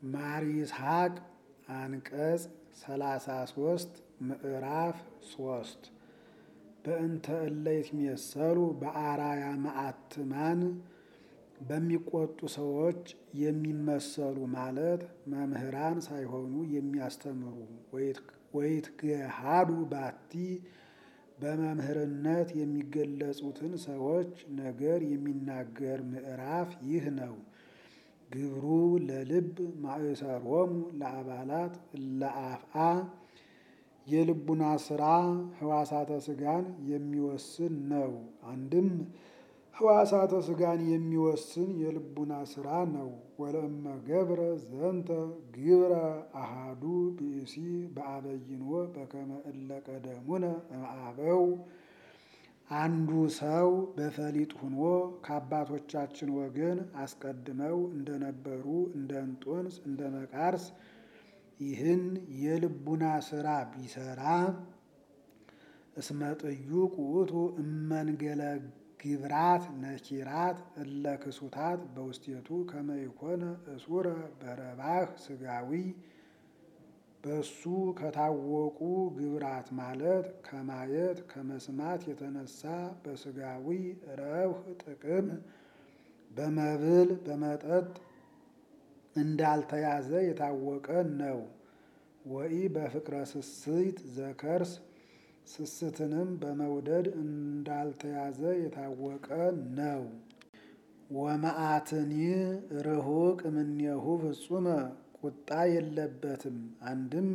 ማር ይስሐቅ አንቀጽ ሰላሳ ሶስት ምዕራፍ ሶስት በእንተ እለ ይትሜሰሉ በአራያ መዓትማን በሚቆጡ ሰዎች የሚመሰሉ ማለት መምህራን ሳይሆኑ የሚያስተምሩ ወይትገሃዱ ባቲ በመምህርነት የሚገለጹትን ሰዎች ነገር የሚናገር ምዕራፍ ይህ ነው። ግብሩ ለልብ ማእሰሮሙ ለአባላት ለአፍአ የልቡና ስራ ህዋሳተ ስጋን የሚወስን ነው። አንድም ህዋሳተ ስጋን የሚወስን የልቡና ስራ ነው። ወለእመ ገብረ ዘንተ ግብረ አሃዱ ብእሲ በአበይንዎ በከመ እለ ቀደሙነ እምአበው አንዱ ሰው በፈሊጥ ሁኖ ከአባቶቻችን ወገን አስቀድመው እንደነበሩ እንደ እንጦንስ እንደ መቃርስ ይህን የልቡና ስራ ቢሰራ እስመ ጥዩቅ ውእቱ እመንገለ ግብራት ነኪራት እለ ክሱታት በውስቴቱ ከመ ይኮነ እሱረ በረባህ ስጋዊ በሱ ከታወቁ ግብራት ማለት ከማየት ከመስማት የተነሳ በስጋዊ ረብህ ጥቅም በመብል በመጠጥ እንዳልተያዘ የታወቀ ነው። ወኢ በፍቅረ ስስት ዘከርስ ስስትንም በመውደድ እንዳልተያዘ የታወቀ ነው። ወመዓትኒ ርሁቅ እምኔሁ ፍጹመ ቁጣ የለበትም። አንድም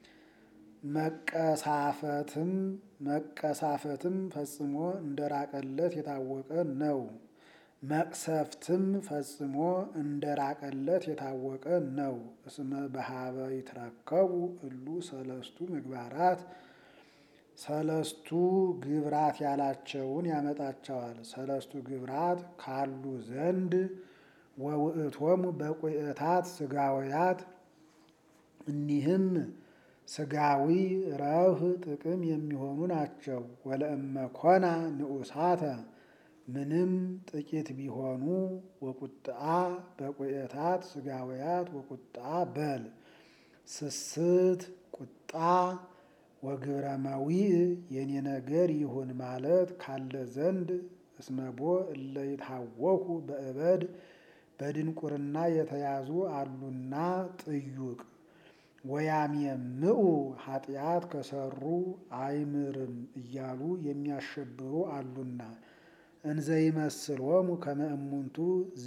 መቀሳፈትም መቀሳፈትም ፈጽሞ እንደራቀለት የታወቀ ነው። መቅሰፍትም ፈጽሞ እንደራቀለት የታወቀ ነው። እስመ በሀበ ይትረከቡ እሉ ሰለስቱ ምግባራት ሰለስቱ ግብራት ያላቸውን ያመጣቸዋል። ሰለስቱ ግብራት ካሉ ዘንድ ወውእቶሙ በቁኤታት ስጋውያት እኒህም ስጋዊ ረብህ ጥቅም የሚሆኑ ናቸው። ወለእመ ኮና ንዑሳተ ምንም ጥቂት ቢሆኑ ወቁጥአ በቁኤታት ስጋውያት ወቁጥአ በል ስስት ቁጣ ወግብረ መዊዕ የኔ ነገር ይሁን ማለት ካለ ዘንድ እስመቦ እለ ይታወኩ በእበድ በድንቁርና የተያዙ አሉና ጥዩቅ ወያምየምዑ ኃጢአት ከሰሩ አይምርም እያሉ የሚያሸብሩ አሉና እንዘይመስሎሙ ከመ እሙንቱ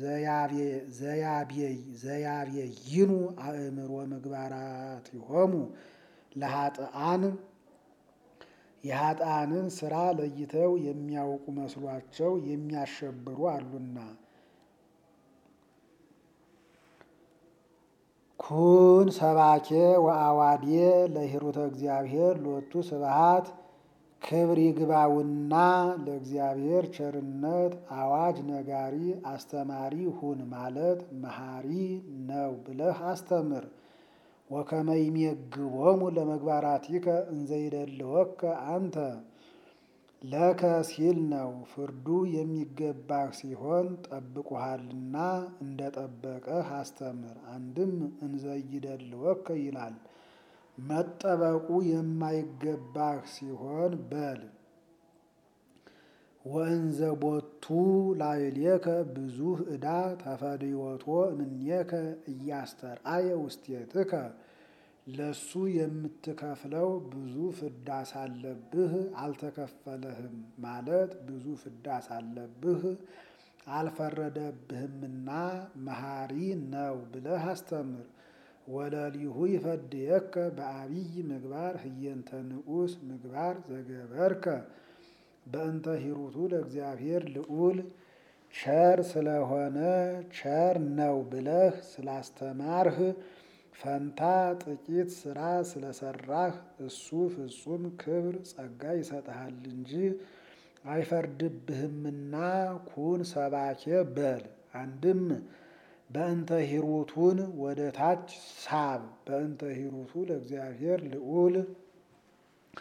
ዘያቤይኑ አእምሮ ምግባራቲሆሙ ለኃጥአን የኃጥአንን ስራ ለይተው የሚያውቁ መስሏቸው የሚያሸብሩ አሉና ኩን ሰባኬ ወአዋዴ ለሂሩተ እግዚአብሔር ሎቱ ስብሃት ክብር ይግባውና ለእግዚአብሔር ቸርነት አዋጅ ነጋሪ አስተማሪ ሁን ማለት መሐሪ ነው ብለህ አስተምር። ወከመ ይሜግቦሙ ለመግባራቲከ እንዘይደልወከ አንተ ለከ ሲል ነው። ፍርዱ የሚገባህ ሲሆን ጠብቆሃልና እንደ ጠበቀህ አስተምር። አንድም እንዘይደልወከ ይላል። መጠበቁ የማይገባህ ሲሆን በል ወእንዘ ቦቱ ላዕሌከ ብዙኅ ዕዳ ተፈድዮቶ እምኔከ እያስተርአየ ውስቴትከ ለሱ የምትከፍለው ብዙ ፍዳ ሳለብህ አልተከፈለህም ማለት ብዙ ፍዳ ሳለብህ አልፈረደብህምና መሐሪ ነው ብለህ አስተምር። ወለሊሁ ይፈድየከ በአብይ ምግባር ህየንተ ንዑስ ምግባር ዘገበርከ በእንተ ሂሩቱ ለእግዚአብሔር ልዑል ቸር ስለሆነ ቸር ነው ብለህ ስላስተማርህ ፈንታ ጥቂት ስራ ስለሰራህ እሱ ፍጹም ክብር ጸጋ ይሰጥሃል እንጂ አይፈርድብህምና ኩን ሰባኬ በል። አንድም በእንተ ሂሩቱን ወደ ታች ሳብ በእንተ ሂሩቱ ለእግዚአብሔር ልዑል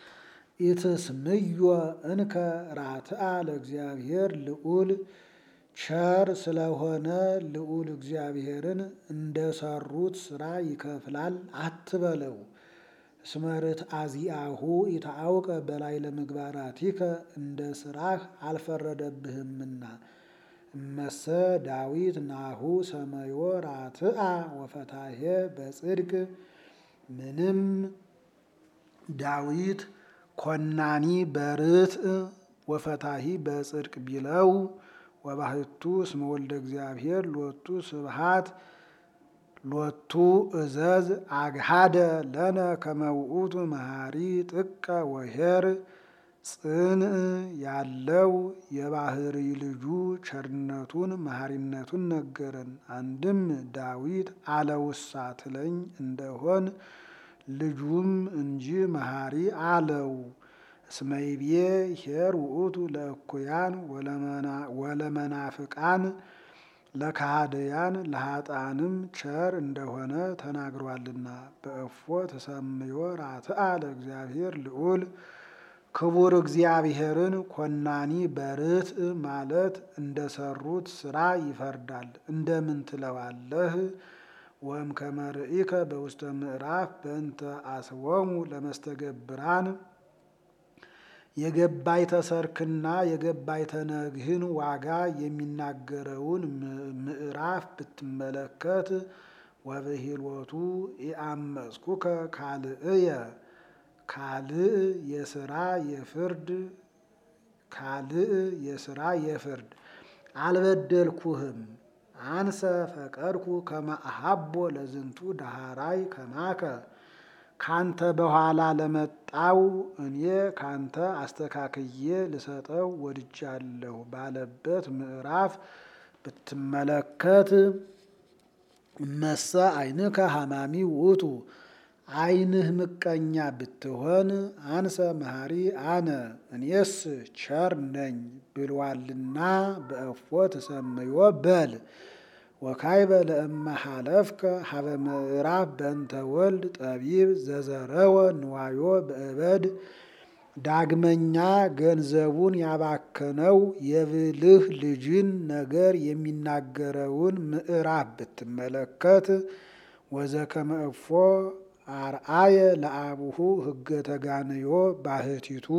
ኢትስምዮ እንከ ራትአ ለእግዚአብሔር ልዑል ቸር ስለሆነ ልዑል እግዚአብሔርን እንደሰሩት ስራ ይከፍላል አትበለው። እስመርት አዚአሁ ኢታአውቀ በላይ ለምግባራቲከ እንደ ስራህ አልፈረደብህምና። እመሰ ዳዊት ናሁ ሰመዮ ራትአ ወፈታሄ በጽድቅ ምንም ዳዊት ኮናኒ በርትዕ ወፈታሂ በጽድቅ ቢለው ወባህቱ እስመ ወልደ እግዚአብሔር ሎቱ ስብሃት ሎቱ እዘዝ አግሃደ ለነ ከመውኡቱ መሃሪ ጥቀ ወሄር ጽንዕ ያለው የባህሪ ልጁ ቸርነቱን መሐሪነቱን ነገረን። አንድም ዳዊት አለውሳ ትለኝ እንደሆን ልጁም እንጂ መሐሪ አለው። እስመይቤ ሄር ውእቱ ለእኩያን ወለመናፍቃን ለካህደያን ለኃጥአንም ቸር እንደሆነ ተናግሯልና። በእፎ ተሰምዮ ራትአ ለእግዚአብሔር ልዑል ክቡር እግዚአብሔርን ኮናኒ በርትዕ ማለት እንደሰሩት ስራ ይፈርዳል። እንደምን ትለዋለህ? ወም ከመርኢከ በውስተ ምዕራፍ በእንተ አስወሙ ለመስተገብራን የገባይተ ሰርክና የገባይተ ነግህን ዋጋ የሚናገረውን ምዕራፍ ብትመለከት ወብሂልወቱ ኢአመፅኩከ ካልእየ ካልእ የስራ የፍርድ ካልእ የስራ የፍርድ አልበደልኩህም አንሰ ፈቀድኩ ከመ አሃቦ ለዝንቱ ዳሃራይ ከማከ ካንተ በኋላ ለመጣው እኔ ካንተ አስተካክዬ ልሰጠው ወድጃለሁ ባለበት ምዕራፍ ብትመለከት እመሰ ዓይንከ ሐማሚ ውእቱ ዓይንህ ምቀኛ ብትሆን አንሰ መሐሪ አነ እኔስ ቸር ነኝ ብሏልና በእፎ ተሰምዮ በል። ወካይበ ለእመ ሐለፍከ ሀበ ምዕራፍ በእንተ ወልድ ጠቢብ ዘዘረወ ንዋዮ በእበድ ዳግመኛ ገንዘቡን ያባከነው የብልህ ልጅን ነገር የሚናገረውን ምዕራፍ ብትመለከት ወዘከመ እፎ አርአየ ለአቡሁ ሕገ ተጋንዮ ባህቲቱ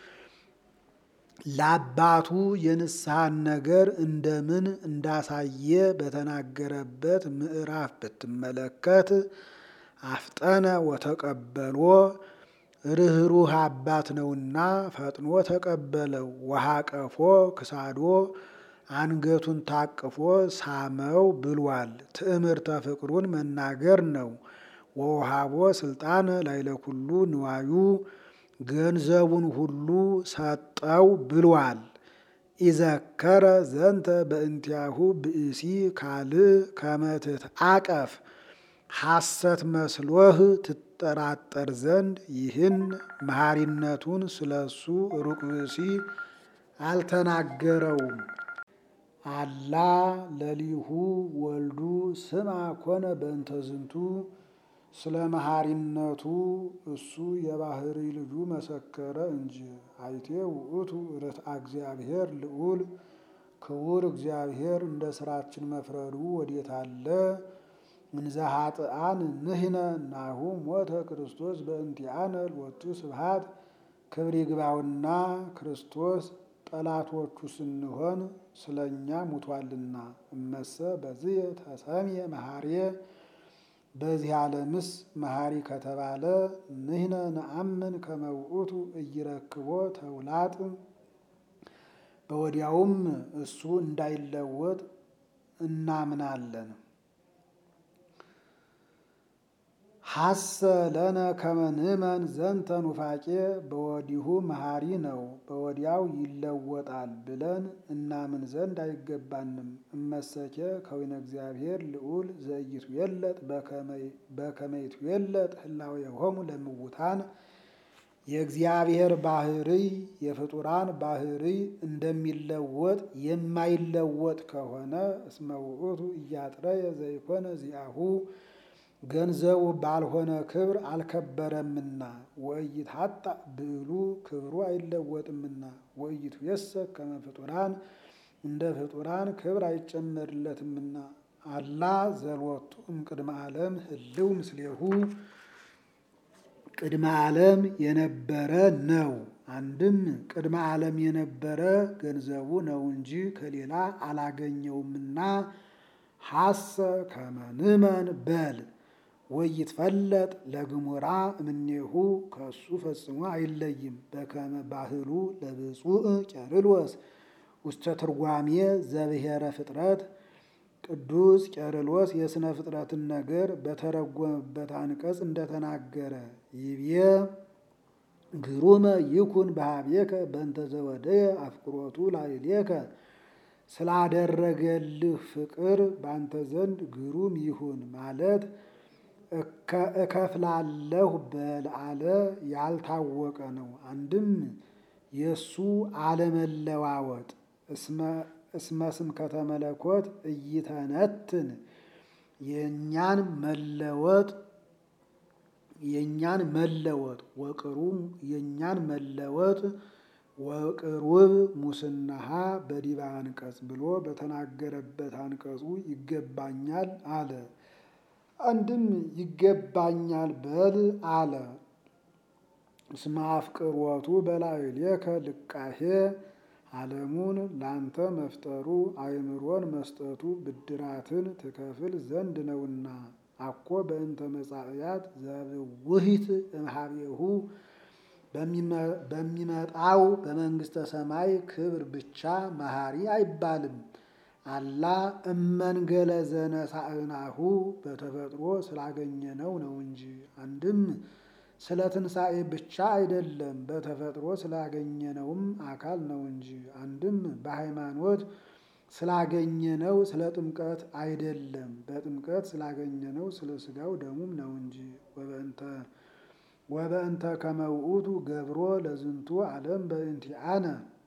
ለአባቱ የንስሐን ነገር እንደምን እንዳሳየ በተናገረበት ምዕራፍ ብትመለከት አፍጠነ ወተቀበሎ ርኅሩህ አባት ነውና ፈጥኖ ተቀበለው። ወሃቀፎ ክሳዶ አንገቱን ታቅፎ ሳመው ብሏል። ትዕምርተ ፍቅሩን መናገር ነው። ወውሃቦ ስልጣነ ላይለኩሉ ንዋዩ ገንዘቡን ሁሉ ሰጠው ብሏል። ኢዘከረ ዘንተ በእንቲአሁ ብእሲ ካልእ ከመትት አቀፍ ሐሰት መስሎህ ትጠራጠር ዘንድ ይህን መሐሪነቱን ስለሱ ሩቅ ብእሲ አልተናገረውም። አላ ለሊሁ ወልዱ ስማ ኮነ በእንተ ዝንቱ ስለ መሐሪነቱ እሱ የባህሪ ልጁ መሰከረ እንጂ። አይቴ ውእቱ ርትዐ እግዚአብሔር ልዑል ክቡር እግዚአብሔር እንደ ስራችን መፍረዱ ወዴት አለ? እንዘ ኃጥአን ንሕነ ናሁ ሞተ ክርስቶስ በእንቲአነ ሎቱ ስብሐት ክብር ይግባውና ክርስቶስ ጠላቶቹ ስንሆን ስለ እኛ ሙቷልና። እመሰ በዚህ ተሰምየ መሐርየ በዚህ ዓለምስ መሐሪ ከተባለ ንሕነ ነአምን ከመ ውእቱ ኢይረክቦ ተውላጥ በወዲያውም እሱ እንዳይለወጥ እናምናለን። ሐሰ ለነ ከመ ንእመን ዘንተ ኑፋቄ በወዲሁ መሐሪ ነው በወዲያው ይለወጣል ብለን እናምን ዘንድ አይገባንም። እመሰኬ ከዊነ እግዚአብሔር ልዑል ዘኢይትዌለጥ በከመ ይትዌለጥ ህላዌሆሙ ለምውታን የእግዚአብሔር ባህርይ የፍጡራን ባህርይ እንደሚለወጥ የማይለወጥ ከሆነ እስመ ውእቱ እያጥረየ ዘይኮነ ዚአሁ ገንዘቡ ባልሆነ ክብር አልከበረምና ወኢይትሐጣ ብዕሉ ክብሩ አይለወጥምና ወኢይትዌሰክ ከመ ፍጡራን እንደ ፍጡራን ክብር አይጨመርለትምና። አላ ዘሎቱ እምቅድመ ዓለም ህልው ምስሌሁ ቅድመ ዓለም የነበረ ነው። አንድም ቅድመ ዓለም የነበረ ገንዘቡ ነው እንጂ ከሌላ አላገኘውምና ሐሰ ከመንመን በል ወይትፈለጥ ለግሙራ እምኔሁ ከሱ ፈጽሞ አይለይም። በከመ ባህሉ ለብፁዕ ቄርሎስ ውስተ ትርጓሜ ዘብሔረ ፍጥረት ቅዱስ ቄርሎስ የሥነ ፍጥረትን ነገር በተረጎመበት አንቀጽ እንደተናገረ ይቤ ግሩመ ይኩን በኀቤከ በእንተ ዘወደየ አፍቅሮቱ ላዕሌከ ስላደረገልህ ፍቅር ባንተ ዘንድ ግሩም ይሁን ማለት እከፍላለሁ በልአለ ያልታወቀ ነው። አንድም የእሱ አለመለዋወጥ እስመ ስምከተ መለኮት እይተነትን የእኛን መለወጥ የእኛን መለወጥ ወቅሩም የእኛን መለወጥ ወቅሩብ ሙስናሃ በዲበ አንቀጽ ብሎ በተናገረበት አንቀጹ ይገባኛል አለ። አንድም ይገባኛል በል አለ። እስመ አፍቅሮቱ በላዕሌከ ልቃሄ ዓለሙን ላንተ መፍጠሩ አእምሮን መስጠቱ ብድራትን ትከፍል ዘንድ ነውና አኮ በእንተ መጻእያት ዘብውሂት እምኀቤሁ በሚመጣው በመንግሥተ ሰማይ ክብር ብቻ መሐሪ አይባልም። አላ እመንገለ ዘነሳእናሁ በተፈጥሮ ስላገኘነው ነው እንጂ። አንድም ስለ ትንሣኤ ብቻ አይደለም፣ በተፈጥሮ ስላገኘነውም አካል ነው እንጂ። አንድም በሃይማኖት ስላገኘነው ስለ ጥምቀት አይደለም፣ በጥምቀት ስላገኘነው ስለ ሥጋው ደሙም ነው እንጂ። ወበእንተ ከመ ውእቱ ገብሮ ለዝንቱ ዓለም በእንቲአነ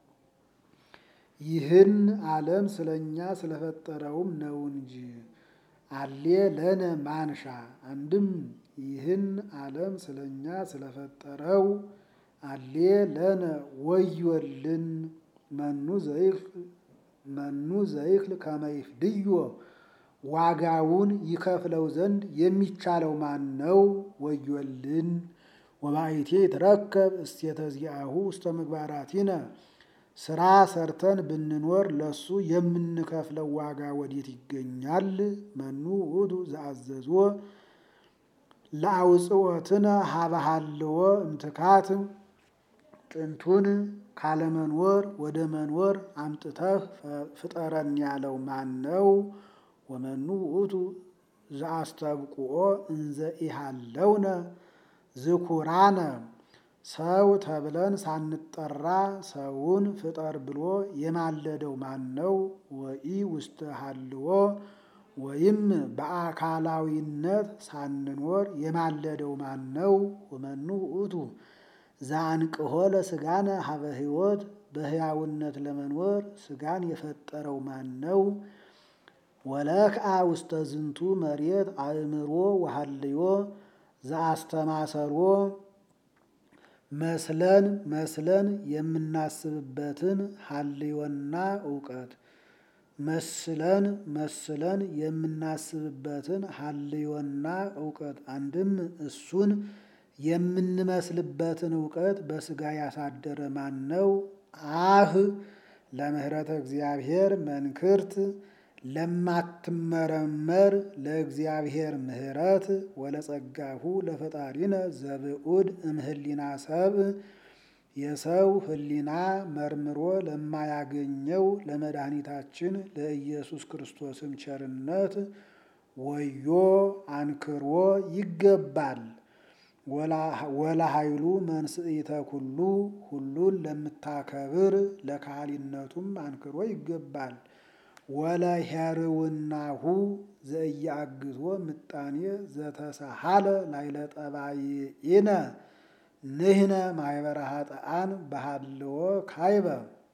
ይህን ዓለም ስለኛ ስለፈጠረውም ነው እንጂ። አሌ ለነ ማንሻ አንድም ይህን ዓለም ስለኛ ስለፈጠረው አሌ ለነ ወዮልን መኑ ዘይክል መኑ ዘይክል ከመ ይፍድዮ ዋጋውን ይከፍለው ዘንድ የሚቻለው ማን ነው? ወዮልን ወባይቴ ይትረከብ እስቴተ ዚአሁ ውስተ ምግባራቲነ ስራ ሰርተን ብንኖር ለሱ የምንከፍለው ዋጋ ወዴት ይገኛል? መኑ ውእቱ ዘአዘዞ ለአውፅወትነ ሀበሃልዎ እምትካት ጥንቱን ካለመኖር ወደ መኖር አምጥተህ ፍጠረን ያለው ማን ነው? ወመኑ ውእቱ ዘአስተብቁኦ እንዘ ኢሃለውነ ዝኩራነ ሰው ተብለን ሳንጠራ ሰውን ፍጠር ብሎ የማለደው ማን ነው? ወኢ ውስተ ሀልዎ ወይም በአካላዊነት ሳንኖር የማለደው ማን ነው? ወመኑ ውእቱ ዘአንቅሖ ለሥጋነ ሀበ ሕይወት በሕያውነት ለመኖር ሥጋን የፈጠረው ማን ነው? ወለክአ ውስተ ዝንቱ መሬት አእምሮ ወሀልዮ ዘአስተማሰሮ መስለን መስለን የምናስብበትን ሀልዮና እውቀት መስለን መስለን የምናስብበትን ሀልዮና እውቀት አንድም እሱን የምንመስልበትን እውቀት በሥጋ ያሳደረ ማን ነው? አህ ለምህረተ እግዚአብሔር መንክርት ለማትመረመር ለእግዚአብሔር ምህረት ወለጸጋሁ ለፈጣሪነ ዘብዑድ እምህሊና ሰብ የሰው ህሊና መርምሮ ለማያገኘው ለመድኃኒታችን ለኢየሱስ ክርስቶስም ቸርነት ወዮ አንክሮ ይገባል። ወላ ኃይሉ መንስኢተ ኩሉ ሁሉን ለምታከብር ለካህሊነቱም አንክሮ ይገባል። ወለ ሄርውናሁ ዘእያግዞ ምጣኔ ዘተሳሃለ ላይለ ጠባይነ ንህነ ማህበረ ኃጥአን በሃልዎ ካይበ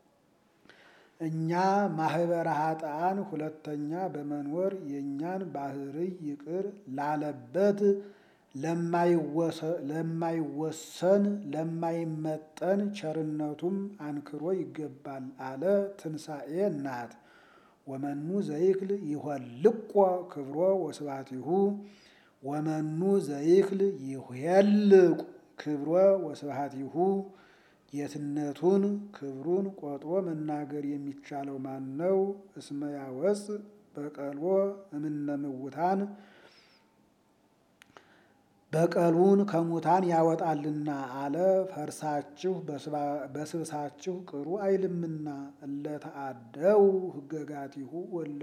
እኛ ማህበረ ኃጥአን ሁለተኛ በመኖር የእኛን ባህርይ ይቅር ላለበት ለማይወሰን ለማይመጠን ቸርነቱም አንክሮ ይገባል አለ። ትንሣኤ ናት። ወመኑ ዘይክል ይሆልቆ ክብሮ ወስባቲሁ ወመኑ ዘይክል ይሄልቅ ክብሮ ወስብሐቲሁ ጌትነቱን ክብሩን ቆጥሮ መናገር የሚቻለው ማን ነው? እስመ ያወፅ በቀልዎ እምነ ምውታን በቀሉን ከሙታን ያወጣልና አለ። ፈርሳችሁ በስብሳችሁ ቅሩ አይልምና እለተአደው ህገጋቲሁ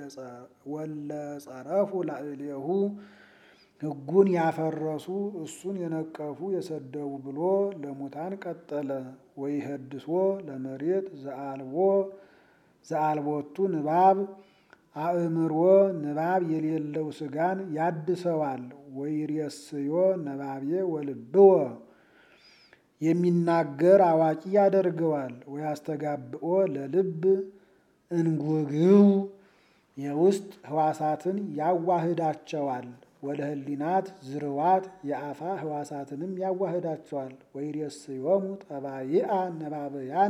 ወለጸረፉ ላዕሌሁ ሕጉን ያፈረሱ እሱን የነቀፉ የሰደቡ ብሎ ለሙታን ቀጠለ። ወይህድሶ ለመሬት ዘአልቦ ዘአልቦቱ ንባብ አእምሮ ንባብ የሌለው ስጋን ያድሰዋል። ወይሬስዮ ነባቤ ወልብዎ የሚናገር አዋቂ ያደርገዋል። ወያስተጋብኦ ለልብ እንጉግው የውስጥ ህዋሳትን ያዋህዳቸዋል። ወደ ህሊናት ዝርዋት የአፋ ህዋሳትንም ያዋህዳቸዋል። ወይሬስዮሙ ጠባይአ ነባበያነ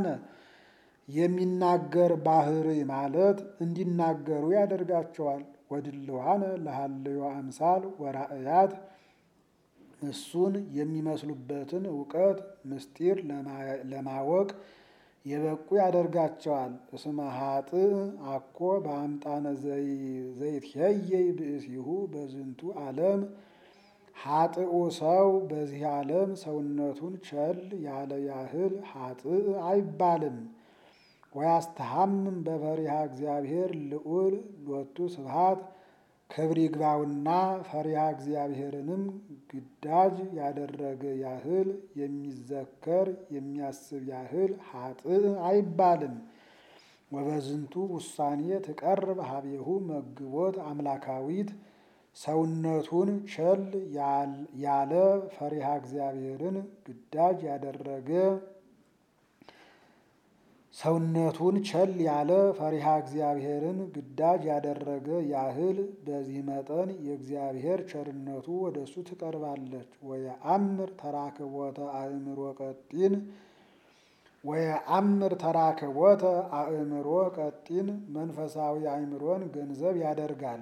የሚናገር ባህሪ ማለት እንዲናገሩ ያደርጋቸዋል። ወድልዋነ ለሃልዮ አምሳል ወራእያት እሱን የሚመስሉበትን እውቀት ምስጢር ለማወቅ የበቁ ያደርጋቸዋል። እስመ ሀጥእ አኮ በአምጣነ ዘይትሄየይ ብእሲሁ በዝንቱ ዓለም ሀጥኡ ሰው በዚህ ዓለም ሰውነቱን ቸል ያለ ያህል ሀጥእ አይባልም። ወያስተሐምም በፈሪሃ እግዚአብሔር ልዑል ሎቱ ስብሐት ክብር ይግባውና ፈሪሃ እግዚአብሔርንም ግዳጅ ያደረገ ያህል የሚዘከር የሚያስብ ያህል ሀጥእ አይባልም። ወበዝንቱ ውሳኔ ትቀርብ ሀቤሁ መግቦት አምላካዊት ሰውነቱን ቸል ያለ ፈሪሃ እግዚአብሔርን ግዳጅ ያደረገ ሰውነቱን ቸል ያለ ፈሪሃ እግዚአብሔርን ግዳጅ ያደረገ ያህል በዚህ መጠን የእግዚአብሔር ቸርነቱ ወደ እሱ ትቀርባለች። ወየአምር ተራክቦተ አእምሮ ቀጢን ወየአምር ተራክቦተ አእምሮ ቀጢን መንፈሳዊ አእምሮን ገንዘብ ያደርጋል።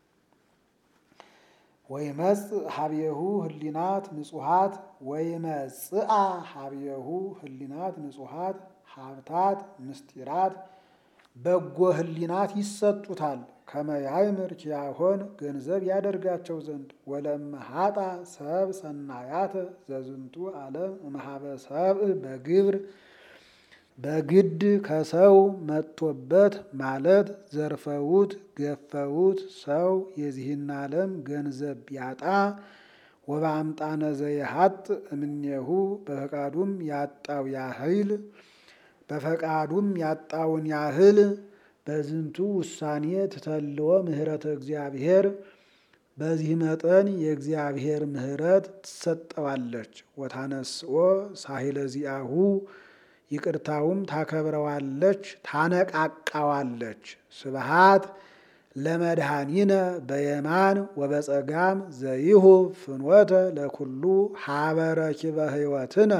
ወይመጽእ ሀቤሁ ህሊናት ንጹሃት ወይመጽአ ሀቤሁ ህሊናት ንጹሃት ሀብታት ምስጢራት በጎ ህሊናት ይሰጡታል። ከመያይምር ኪያሆን ገንዘብ ያደርጋቸው ዘንድ ወለመሃጣ ሰብ ሰናያተ ዘዝንቱ ዓለም እምሃበ ሰብእ በግብር በግድ ከሰው መጥቶበት ማለት ዘርፈውት ገፈውት ሰው የዚህን ዓለም ገንዘብ ቢያጣ ወበአምጣነ ዘይሀጥ እምኔሁ በፈቃዱም ያጣው ያህል በፈቃዱም ያጣውን ያህል በዝንቱ ውሳኔ ትተልዎ ምህረተ እግዚአብሔር በዚህ መጠን የእግዚአብሔር ምህረት ትሰጠዋለች። ወታነስኦ ሳሂለ ዚአሁ ይቅርታውም ታከብረዋለች፣ ታነቃቃዋለች። ስብሃት ለመድኃኒነ በየማን ወበጸጋም ዘይሁ ፍኖተ ለኩሉ ሀበረኪበ ህይወትነ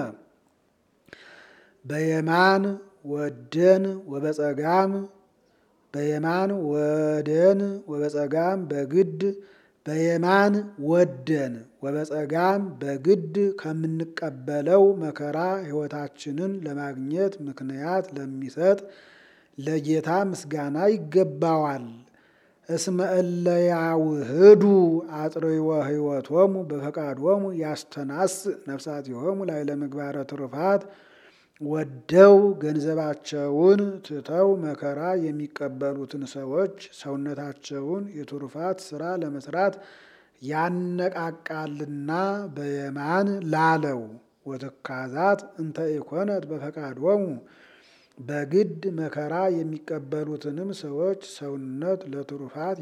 በየማን ወደን ወበጸጋም በየማን ወደን ወበጸጋም በግድ በየማን ወደን ወበጸጋም በግድ ከምንቀበለው መከራ ሕይወታችንን ለማግኘት ምክንያት ለሚሰጥ ለጌታ ምስጋና ይገባዋል። እስመ እለ ያውህዱ አጥርዮ ሕይወቶሙ በፈቃዶሙ ያስተናስ ነፍሳቲሆሙ ላዕለ ምግባረ ትሩፋት ወደው ገንዘባቸውን ትተው መከራ የሚቀበሉትን ሰዎች ሰውነታቸውን የትሩፋት ስራ ለመስራት ያነቃቃልና በየማን ላለው ወትካዛት እንተ ኢኮነት በፈቃዶሙ በግድ መከራ የሚቀበሉትንም ሰዎች ሰውነት ለትሩፋት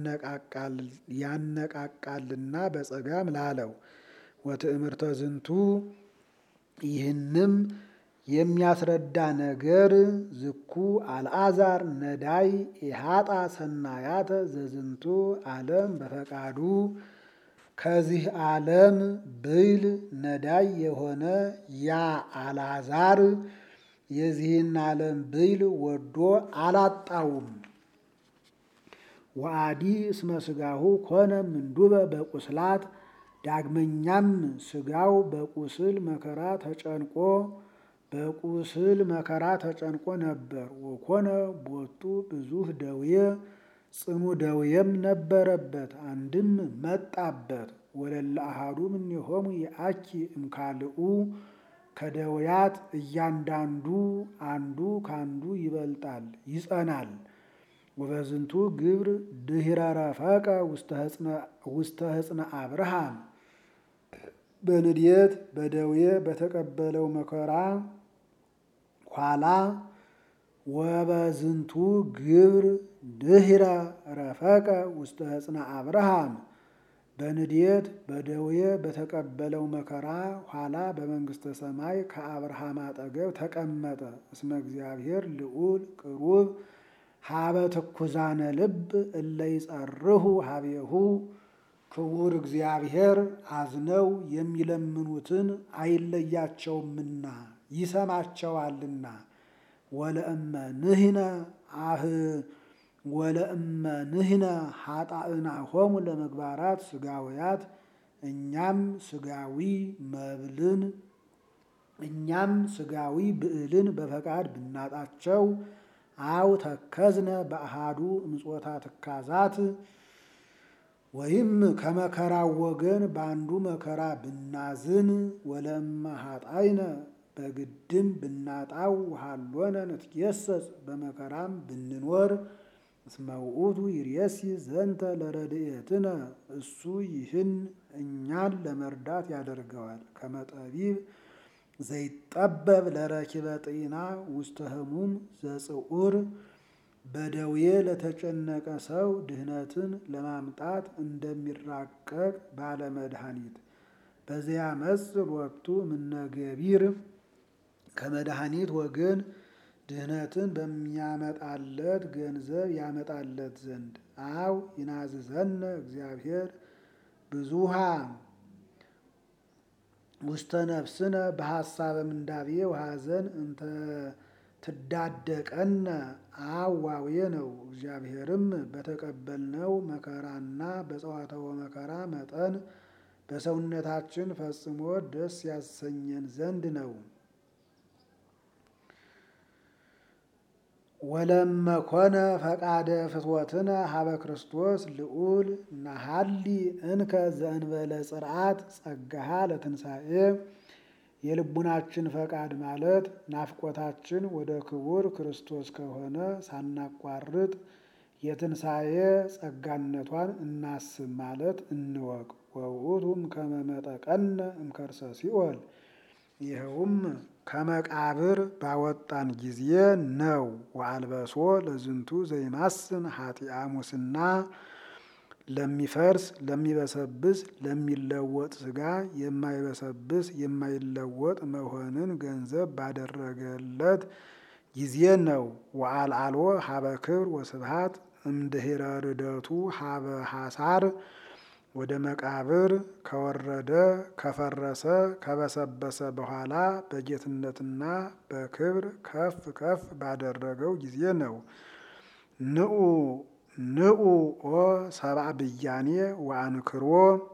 ያነቃቃልና በጸጋም ላለው ወትእምርተ ዝንቱ ይህንም የሚያስረዳ ነገር ዝኩ አልዓዛር ነዳይ ኢሃጣ ሰናያተ ዘዝንቱ ዓለም በፈቃዱ ከዚህ ዓለም ብይል ነዳይ የሆነ ያ አልዓዛር የዚህን ዓለም ብይል ወዶ አላጣውም። ወአዲ እስመ ሥጋሁ ኮነ ምንዱበ በቁስላት ዳግመኛም ሥጋው በቁስል መከራ ተጨንቆ በቁስል መከራ ተጨንቆ ነበር። ወኮነ ቦቱ ብዙህ ደዌ ጽኑ ደዌም ነበረበት። አንድም መጣበት። ወለለ አሃዱ እምኔሆሙ የአኪ እምካልኡ ከደዌያት እያንዳንዱ አንዱ ካንዱ ይበልጣል ይጸናል። ወበዝንቱ ግብር ድኅረ ረፈቀ ውስተ ሕፅነ አብርሃም በንድየት በደዌ በተቀበለው መከራ ኋላ ወበዝንቱ ግብር ድኅረ ረፈቀ ውስተ ሕፅነ አብርሃም በንድየት በደዌ በተቀበለው መከራ ኋላ በመንግሥተ ሰማይ ከአብርሃም አጠገብ ተቀመጠ። እስመ እግዚአብሔር ልዑል ቅሩብ ሀበ ትኩዛነ ልብ እለ ይጸርሁ ሀቤሁ ክቡር እግዚአብሔር አዝነው የሚለምኑትን አይለያቸውምና ይሰማቸዋልና። ወለእመ ንሕነ አህ ወለእመ ንሕነ ኃጣእናሆሙ ለመግባራት ሥጋውያት እኛም ሥጋዊ መብልን እኛም ሥጋዊ ብዕልን በፈቃድ ብናጣቸው አው ተከዝነ በአሃዱ እምጾታ ትካዛት ወይም ከመከራው ወገን በአንዱ መከራ ብናዝን ወለእመ ኃጣይነ በግድም ብናጣው ሃሎነ ንትጌሰጽ በመከራም ብንኖር እስመ ውእቱ ይርየሲ ዘንተ ለረድኤትነ እሱ ይህን እኛን ለመርዳት ያደርገዋል። ከመጠቢብ ዘይጠበብ ለረኪበ ጤና ውስተ ህሙም ዘጽዑር በደዌ ለተጨነቀ ሰው ድህነትን ለማምጣት እንደሚራቀቅ ባለመድኃኒት በዚያ መጽእ ወቅቱ ምነገቢር ከመድኃኒት ወገን ድህነትን በሚያመጣለት ገንዘብ ያመጣለት ዘንድ አው ይናዝዘነ እግዚአብሔር ብዙሃ ውስተ ነፍስነ በሐሳበ ምንዳቤ ወሐዘን እንተ ትዳደቀነ አዋዌ ነው። እግዚአብሔርም በተቀበልነው መከራና በጸዋተወ መከራ መጠን በሰውነታችን ፈጽሞ ደስ ያሰኘን ዘንድ ነው። ወለመኮነ ፈቃደ ፍትወትነ ሀበ ክርስቶስ ልዑል ናሃሊ እንከ ዘእንበለ ጽርዓት ጸጋሃ ለትንሣኤ የልቡናችን ፈቃድ ማለት ናፍቆታችን ወደ ክቡር ክርስቶስ ከሆነ ሳናቋርጥ የትንሣኤ ጸጋነቷን እናስብ ማለት እንወቅ። ወውእቱም ከመመጠቀነ እምከርሰ ሲኦል ይኸውም ከመቃብር ባወጣን ጊዜ ነው። ወአልበሶ ለዝንቱ ዘይማስን ኃጢአ ሙስና ለሚፈርስ ለሚበሰብስ ለሚለወጥ ሥጋ የማይበሰብስ የማይለወጥ መሆንን ገንዘብ ባደረገለት ጊዜ ነው። ወአልዓልዎ ሀበ ክብር ወስብሃት እምድኅረ ርደቱ ሀበ ሐሳር ወደ መቃብር ከወረደ ከፈረሰ ከበሰበሰ በኋላ በጌትነትና በክብር ከፍ ከፍ ባደረገው ጊዜ ነው። ንዑ ንዑ ኦ ሰብአ ብያኔ ወአንክሮ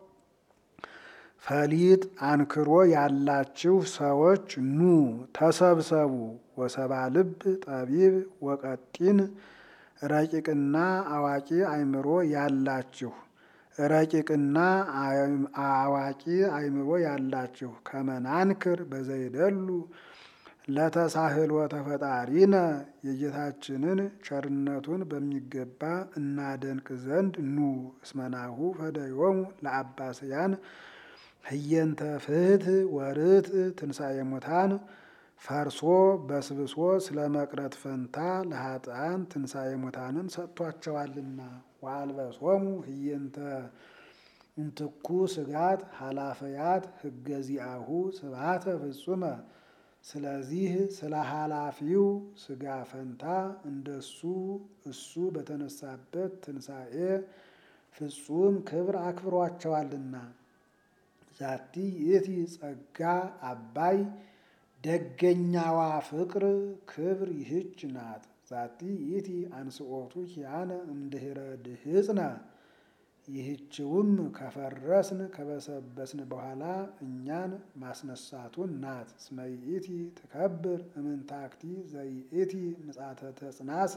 ፈሊጥ አንክሮ ያላችሁ ሰዎች ኑ ተሰብሰቡ። ወሰብአ ልብ ጠቢብ ወቀጢን ረቂቅና አዋቂ አእምሮ ያላችሁ ረቂቅና አዋቂ አእምሮ ያላችሁ ከመናንክር በዘይደሉ ለተሳህሎ ተፈጣሪነ የጌታችንን ቸርነቱን በሚገባ እናደንቅ ዘንድ ኑ። እስመናሁ ፈደዮሙ ለአባስያን ህየንተ ፍትሕ ወርትዕ ትንሣኤ ሙታን ፈርሶ በስብሶ ስለ መቅረት ፈንታ ለኃጥአን ትንሣኤ ሙታንን ሰጥቷቸዋልና። ወአልበሶሙ ህየንተ እንትኩ ስጋት ኃላፈያት ህገ ዚአሁ ስብሐተ ፍጹመ። ስለዚህ ስለ ኃላፊው ስጋ ፈንታ እንደሱ እሱ በተነሳበት ትንሣኤ ፍጹም ክብር አክብሯቸዋልና። ዛቲ ይእቲ ጸጋ አባይ ደገኛዋ ፍቅር ክብር ይህች ናት። ዛቲ ይእቲ አንስኦቱ ኪያነ እምድኅረ ድህፅነ ይህችውም ከፈረስን ከበሰበስን በኋላ እኛን ማስነሳቱን ናት። እስመ ይእቲ ትከብር እምንታክቲ ዘይእቲ ምጻተ ተጽናስ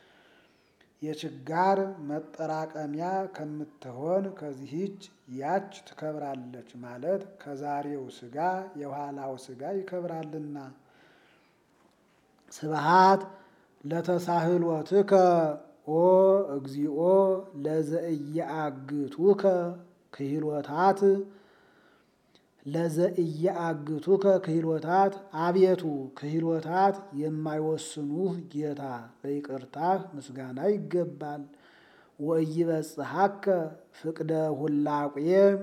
የችጋር መጠራቀሚያ ከምትሆን ከዚህች ያች ትከብራለች ማለት ከዛሬው ሥጋ የኋላው ሥጋ ይከብራልና። ስብሃት ለተሳህሎትከ ኦ እግዚኦ ለዘእየአግቱከ ክህሎታት ለዘእየአግቱከ ክህሎታት አቤቱ ክህሎታት የማይወስኑህ ጌታ በይቅርታህ ምስጋና ይገባል። ወኢይበጽሐከ ፍቅደ ሁላቄ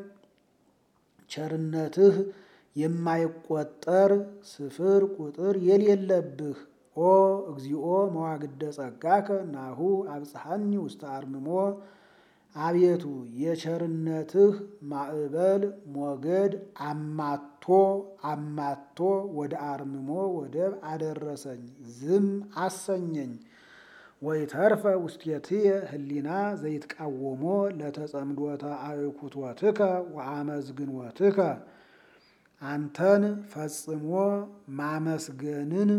ቸርነትህ የማይቆጠር ስፍር ቁጥር የሌለብህ ኦ እግዚኦ መዋግደ ጸጋከ ናሁ አብጽሐኒ ውስተ አርምሞ አቤቱ የቸርነትህ ማዕበል ሞገድ አማቶ አማቶ ወደ አርምሞ ወደብ አደረሰኝ፣ ዝም አሰኘኝ። ወይተርፈ ውስቴትየ ህሊና ዘይትቃወሞ ለተጸምዶተ አእኩቶትከ ወአመዝግኖትከ አንተን ፈጽሞ ማመስገንን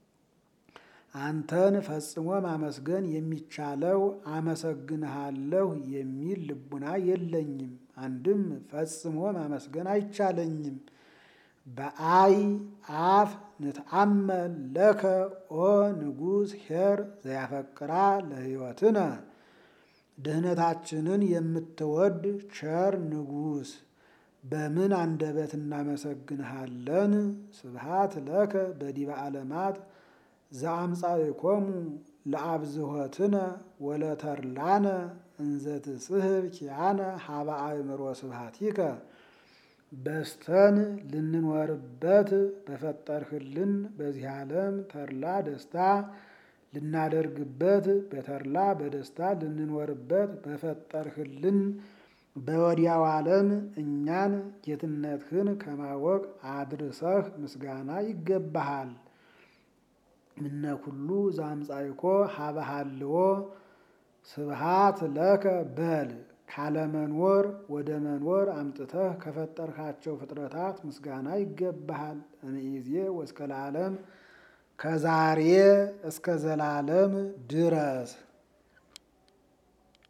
አንተን ፈጽሞ ማመስገን የሚቻለው አመሰግንሃለሁ የሚል ልቡና የለኝም። አንድም ፈጽሞ ማመስገን አይቻለኝም። በአይ አፍ ንትአመል ለከ ኦ ንጉሥ ኄር ዘያፈቅራ ለሕይወትነ ድህነታችንን የምትወድ ቸር ንጉሥ በምን አንደበት እናመሰግንሃለን? ስብሃት ለከ በዲበ ዓለማት ዘአምጻእኮሙ ለአብዝሖትነ ወለተርላነ እንዘ ትስሕብ ኪያነ ሀበ አእምሮ ስብሐቲከ በስተን ልንኖርበት በፈጠርህልን በዚህ ዓለም ተድላ ደስታ ልናደርግበት በተድላ በደስታ ልንኖርበት በፈጠርህልን በወዲያው ዓለም እኛን ጌትነትህን ከማወቅ አድርሰህ ምስጋና ይገባሃል። እምነ ኩሉ ዘአምጻእኮ ሀበ ሀልዎ ስብሃት ለከ በል ካለመኖር ወደ መኖር አምጥተህ ከፈጠርካቸው ፍጥረታት ምስጋና ይገባሃል። እምይእዜ ወእስከ ለዓለም ከዛሬ እስከ ዘላለም ድረስ